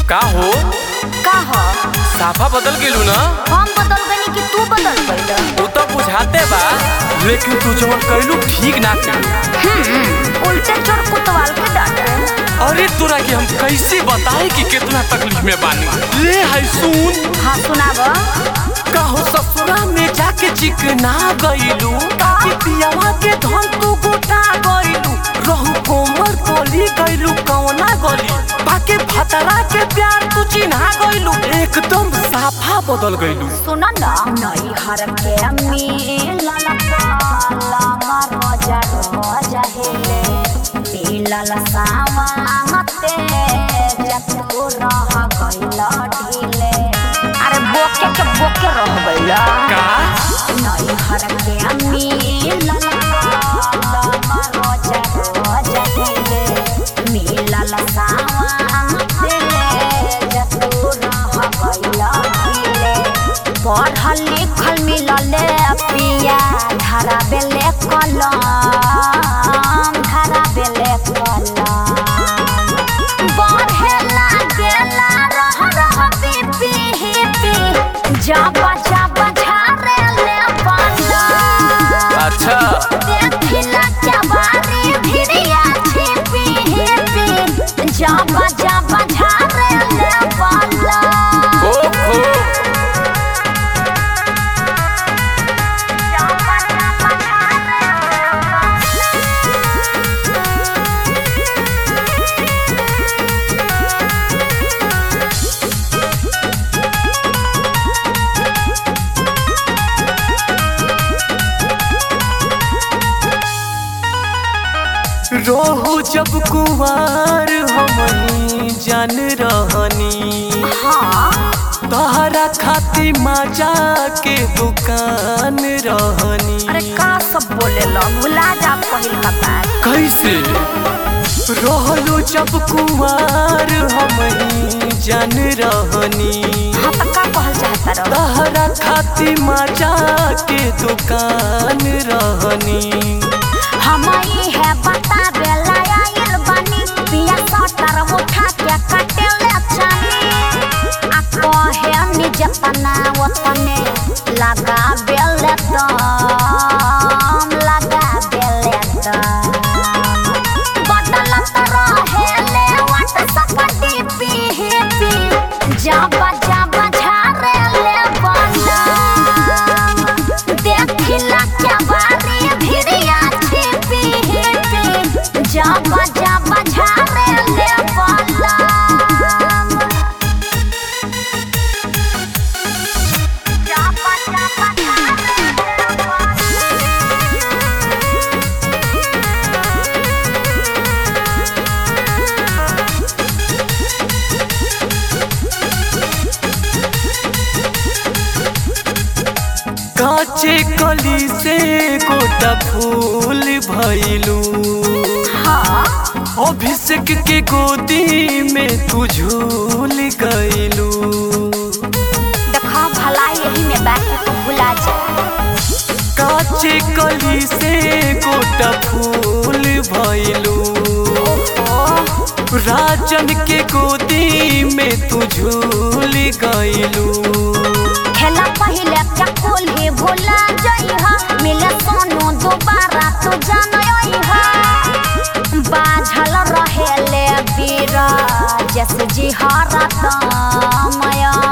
का हो का ह साफा बदल गेलू ना हम बदल गनी कि तू बदल गइल वो तो बुझाते बा लेकिन तू जवन कैलू ठीक ना कैलू हम्म उल्टे चोर कुतवाल के डांटे अरे तोरा के हम कैसे बताए कि कितना तकलीफ में बानी ले है सुन हाँ सुनाब कहो ससुरा में जाके चिकना गइलू ताकि पियावा के धन तू गोटा गइलू रहू कोमर कली गइलू कौना गली बाके भतरा के प्यार तू चिन्हा गइलू एकदम साफा बदल गइलू सुन न नई हर के मिलल पाला मरोजा रोजा हेले मिलल सावाते जतू रह गइल ढीले अरे बोके के बोके रह गइल का नई हर के मिलल पाला मरोजा रोजा हेले मिलल सावाते जतू रह गइल ढीले पढ़ल लिखल मिलल पिया धारा बेले कलम धारा बेले कलम बढ़े लागेला रह रह पी पी पी जाबा जाबा झारे ले पलम अच्छा देखिला क्या बारी भिड़िया छिपी हिपी जाबा जाबा झारे ले पलम ओहो जाबा जाबा झारे ले पलम रोहू जब कुवार हमनी जान रहनी हाँ तहरा खाती माजा के दुकान रहनी अरे का सब बोले लो भुला जा पहिल का बात कैसे रहलो जब कुवार हमनी जान रहनी हाँ तो का कहल चाहता रहो तहरा खाती माजा के दुकान रहनी हम ही है बता बेला आइल बनी पिया सटर उठा के कटे ले छानी आ कहे निज तना वतने लगा बेले दम लगा बेले दम बदलत रहे ले वाट सकती पी पी जाबा जाबा झारे ले बनम देखिला क्या बारी भिड़िया छिपी हिपी जाबा जाबा झारे ले बनम जाबा जाबा झारे ले बनम काचे कली से गोटा फूल भइलू हाँ अभिषेक के गोदी में तू झूल गइलू देखा भला यही में बैठ के भुला जा काचे कली से गोटा फूल भइलू राजन के गोदी में तू झूल गइलू खेला पहिले क्या कुल ही भुला जइहा मिले सोनू दोबारा तू जानइहा बाझल रहेले बीरा जस जी हरत मया